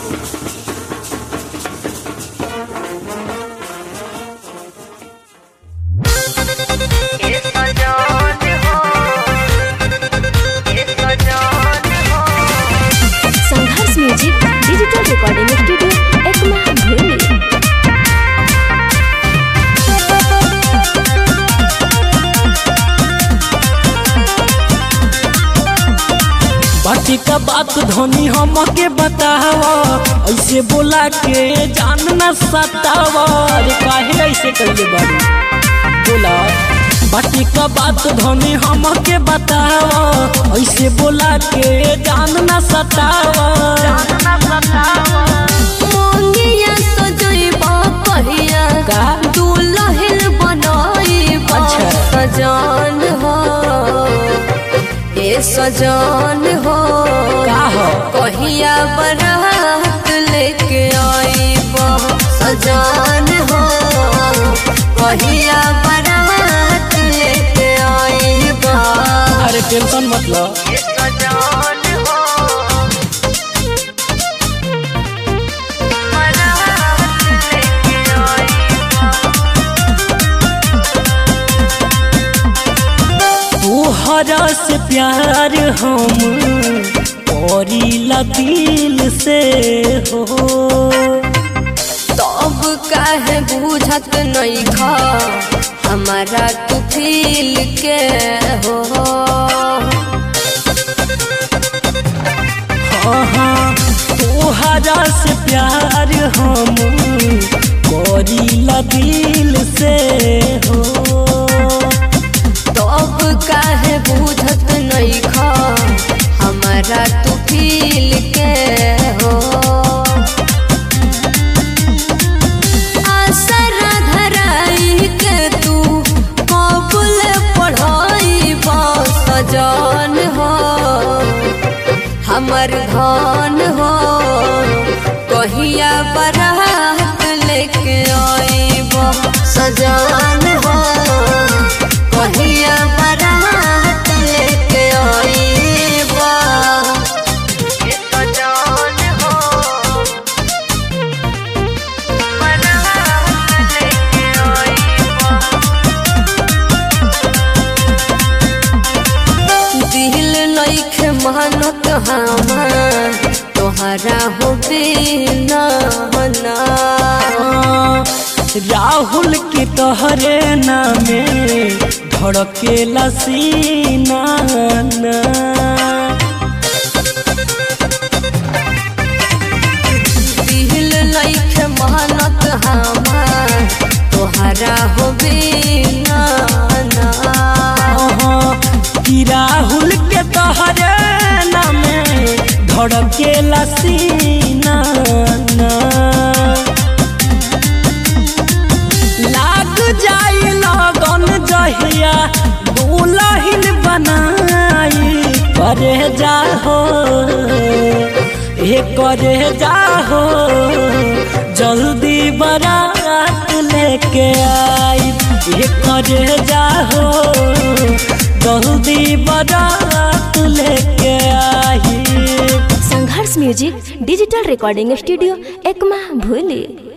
संघर्ष music digital recording studio Ekma भूली बाकी का बात धोनी हमके बतावा ऐसे बोला के जान न सतावा अरे काहे ऐसे कइले बाड़ी बोला बाकी का बात धोनी हमके बतावा ऐसे बोला के जान न सतावा मोंगिया सजइबा पहिया का? दुल्हन बनाइबा अच्छा। सजान हो ए सजान हो का हो कहिया बरात लेके आइबा सजान हो कहिया बरात लेके आइबा अरे टेंशन मत लो सजान हो बरात लेके आइबा तोहरा से प्यार हम करीला दिल से हो तब काहे बुझत नहीं खा हमारा तू फील के हो हाँ हाँ तोहरा से प्यार हम करीला दिल से हो तब काहे बुझत नहीं खा हमारा तू फील के हो आसरा धराई के तू कबूल पढ़ाई सजान हो हमर धन हो कहिया बरात लेके आइब सजान हो कहिया बरात लेके आइब सजान हो बरात लेके आइब दिल नइखे मानत हमार तोहरा हो बिना ना राहुल के तोहरे नामे धड़केला सीना ना। दिल नइखे मानत हमार तोहरा हो बिना ना अहाँ कि राहुल के तोहरे नामे धड़केला सीना ना। लाग जाई लगन जहिया दुलहिन बनाई करे जाहो ए करे जाहो जल्दी बारात लेके आई ए करे जाहो जल्दी बारात लेके आई Sangharsh music digital recording studio Ekma भूली